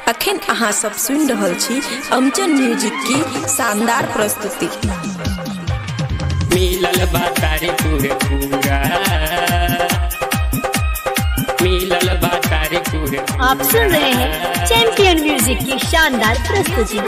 अखन अहाँ सब सुनि रहल छी अमचन म्यूजिक की शानदार प्रस्तुति मिलल बातारे पूरे पूरा मिलल बातारे पूरे आप सुन रहे हैं चैंपियन म्यूजिक की शानदार प्रस्तुति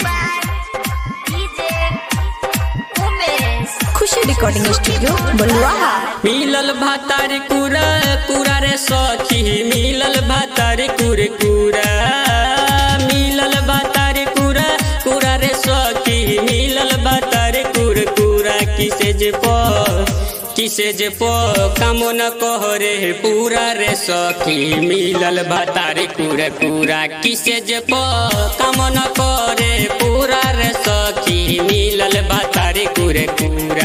खुशी रिकॉर्डिंग स्टूडियो बलुआहा मिलल भातारे कुरा कुरा रे सखी मिलल भातारे कुरे कुरा मिलल भातारे कुरा कुरा रे सखी मिलल भातारे कुरे कुरा किसे जे प किसे जे प कामो न कहरे पूरा रे सखी मिलल भातारे कुरे कुरा किसे जे प कामो न करे पूरा रे सखी मिलल भातारे कुरे कुरा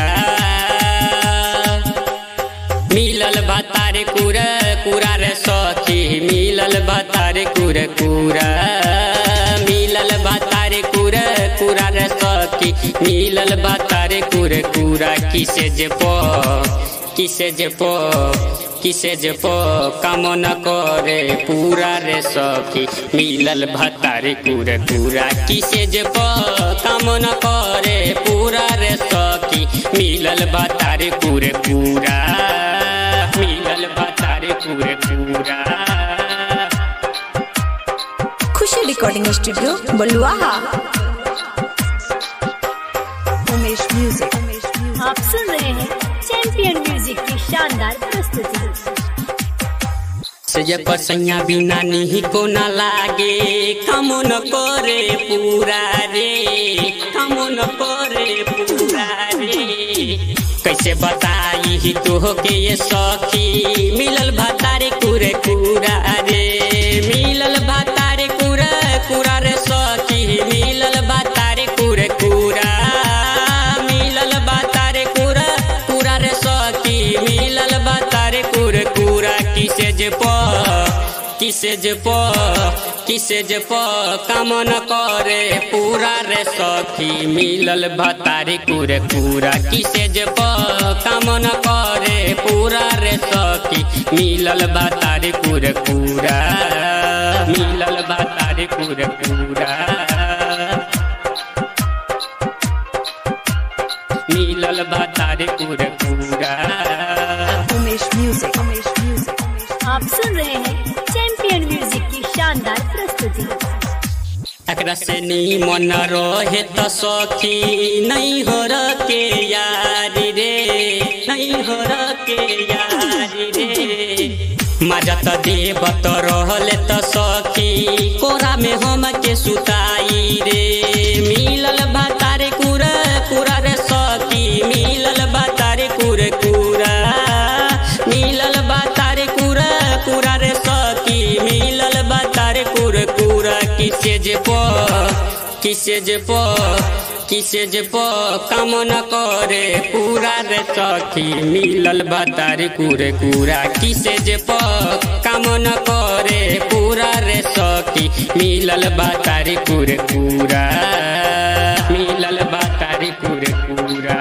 मिलल भातारे कुरा कुरा रे सखी मिलल भातारे कुरा कुरा मिलल भातारे कुरा कुरा रे सखी मिलल भातारे कुरा कुरा किसे जे प किसे जे प किसे जे प काम न करे पूरा रे सखी मिलल भातारे कुरा कुरा किसे जे प काम न करे पूरा रे सखी मिलल भातारे पूरे पूरा मिलल भातारे पूरे पूरा Khushi recording studio Baluaha Umesh music आप सुन रहे हैं चैंपियन म्यूजिक की शानदार प्रस्तुति सजय पसैया बिना नहीं को न लागे काम न करे पूरा रे काम न करे पूरा रे कैसे बताई ही तो के ये सखी मिलल भातारे कुरे कुरा रे मिलल भातारे कुरा कुरा रे सखी मिलल भातारे कुरे कुरा मिलल भातारे कुरा कुरा रे सखी मिलल भातारे कुरे कुरा किसे जे प किसे जे प किसे जे प काम न करे पूरा रे सखी मिलल भातारे कुरे कुरा किसे जे प काम न करे पूरा रे सखी मिलल भातारे कुरे कुरा मिलल भातारे कुरे कुरा मिलल भातारे कुरे कुरा उमेश म्यूजिक उमेश म्यूजिक आप सुन रहे हैं चैंपियन म्यूजिक की शानदार प्रस्तुति एकरा से मन रहे त सखी नहीं हो के यारी रे नहीं हो के यारी रे मजा त देव त रहले त सखी कोरा में हम के सुताई रे मिलल भातारे कुरा कुरा रे सखी मिलल भातारे कुरे कुरा मिलल भातारे कुरा कुरा रे सखी मिलल भातारे कुरे कुरा किसे जे प किसे जे प किसे जे प काम न करे पूरा रे सखी मिलल भातारे कुरे कुरा किसे जे प काम न करे पूरा रे सखी मिलल भातारे कुरे कुरा मिलल भातारे कुरे कुरा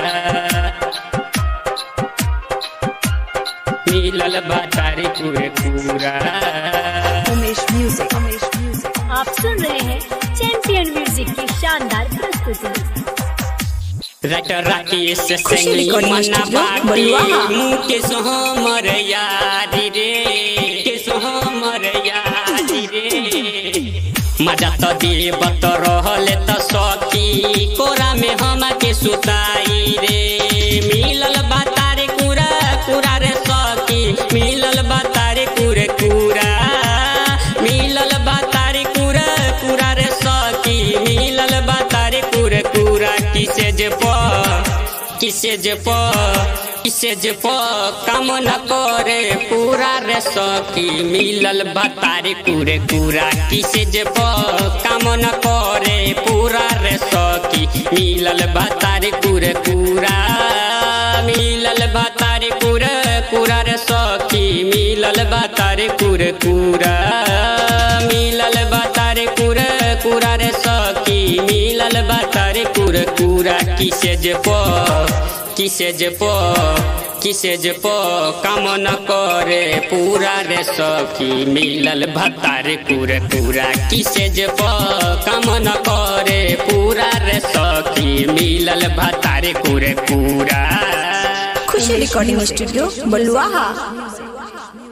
मिलल भातारे कुरे कुरा उमेश म्यूजिक उमेश म्यूजिक आप सुन रहे हैं चैंपियन म्यूजिक की शानदार प्रस्तुति राइटर राकेश खुशी सिंह रिकॉर्डिंग मना स्टूडियो, बाटे बलुआहा। मुँह के सोहमर यारी रे के सोहमर यारी रे मजा त देव त रहले त सखी कोरा में हम के सुताई रे मिलल बातारे कुरा कुरा रे सखी मिलल बातारे कुरे कुरा मिलल बातारे कुरा कुरा रे सखी मिलल बातारे कुरे कुरा किसे जे प किसे जे प किसे जे प काम न करे पूरा रे सखी मिलल बातारे कुरे कुरा किसे जे प काम न करे पूरा रे सखी मिलल बातारे कुरे कुरा मिलल बातारे कुरे कुरा रे सखी मिलल बातारे कुरे कुरा मिलल बातारे कुरे कुरा रे सखी मिलल बातारे कुरे कुरा किसे जे प किसे जे प किसे जे प काम न करे पूरा रे सखी मिलल भतार कुरे पूरा किसे जे प काम न करे पूरा रे सखी मिलल भतार कुरे पूरा खुशी रिकॉर्डिंग स्टूडियो बलुआहा